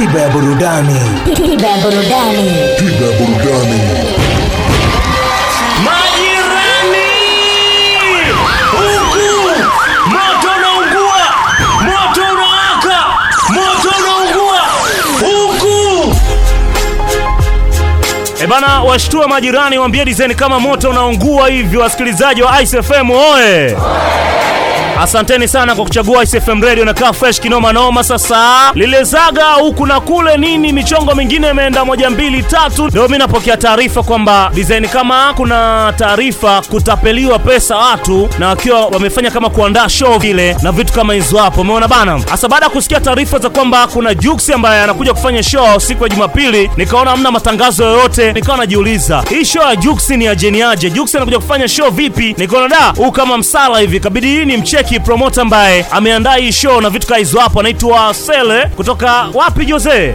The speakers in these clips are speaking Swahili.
Tiba ya burudani. Tiba ya burudani. Tiba ya burudani. Majirani, huku moto unaungua, moto unawaka, moto unaungua huku. E bana, washtua majirani, waambie design kama moto unaungua hivyo. Wasikilizaji wa Ice FM oe! Asanteni sana kwa kuchagua Ice FM Radio na kaa fresh kinoma noma. Sasa lile zaga huku na kule nini, michongo mingine imeenda moja mbili tatu. Leo mimi napokea taarifa kwamba design kama kuna taarifa kutapeliwa pesa watu na wakiwa wamefanya kama kuandaa show vile na vitu kama hizo hapo, umeona bana. Hasa baada ya kusikia taarifa za kwamba kuna Jux ambaye anakuja kufanya show siku ya Jumapili, nikaona hamna matangazo yoyote, nikawa najiuliza hii show ya Jux ni ya jeni aje? Jux anakuja kufanya show vipi? Nikaona da, huu kama msala hivi, kabidi hii ni mcheki promoter ambaye ameandaa hii show na vitu kama hizo hapo, anaitwa Sele kutoka wapi Jose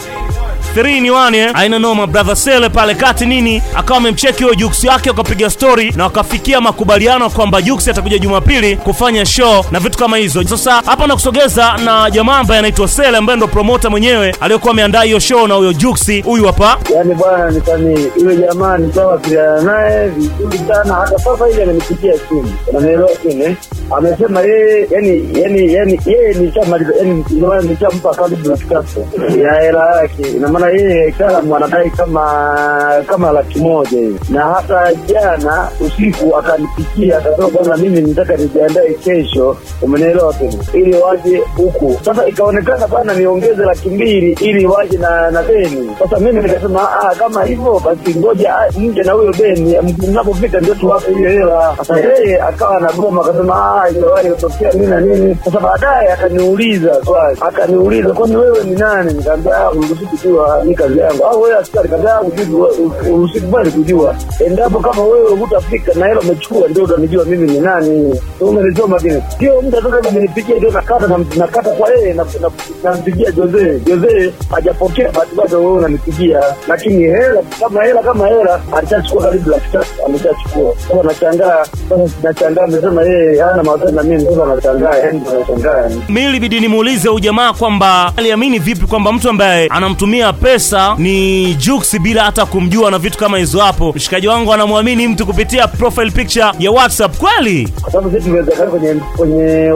3 ni 1 eh? Aina noma brother Sele pale kati nini, akawa amemcheki huyo Jux yake, wakapiga story na wakafikia makubaliano kwamba Jux atakuja Jumapili kufanya show na vitu kama hizo. Sasa hapa nakusogeza na jamaa ambaye anaitwa Sele ambaye ndo promoter mwenyewe aliyokuwa ameandaa hiyo show na huyo Jux huyu hapa. Yaani bwana nitani yule jamaa nitawasiliana naye vizuri sana, hata sasa hivi amenipigia simu, unanielewa kile amesema yeye, yani yani yani yeye nishamaliza, yani ndio maana nishampa karibu laki tatu ya hela yake. Ina maana yeye kalamu anadai kama kama laki moja hivi, na hata jana usiku akanipigia akasema, bwana, mimi nitaka nijiandae kesho, umenielewa tena, ili waje huku. Sasa ikaonekana bwana, niongeze laki mbili ili waje na na beni. Sasa mimi nikasema ah, kama hivyo basi ngoja ah, mje na huyo beni, mnapofika ndio tuwape hiyo hela. Sasa yeye akawa anagoma akasema ah, iliwahi kutokea nini na nini. Sasa baadaye akaniuliza swali, akaniuliza kwani wewe ni nani? Nikamwambia ah, uruhusi kujua ni kazi yangu. Au wewe askari? Nikamwambia uruhusi kubali kujua, endapo kama wewe hutafika na hela umechukua, ndio utanijua mimi ni nani. Umenisoma kile, sio mtu ataka amenipigia ndio nakata na nakata kwa yeye na na- nampigia Jose. Jose hajapokea basi bado wewe unanipigia, lakini hela kama hela kama hela alishachukua karibu laki tatu ameshachukua. Sasa nashangaa, sasa nashangaa amesema yeye hana mawasiliano na mimi, sasa nashangaa, yani nashangaa yani. Mimi ilibidi nimuulize huyu jamaa kwamba aliamini vipi kwamba mtu ambaye anamtumia pesa ni Jux bila hata kumjua na vitu kama hizo hapo. Mshikaji wangu anamwamini mtu kupitia profile picture ya WhatsApp kweli? Kwa sababu sisi tumeweza kwenye kwenye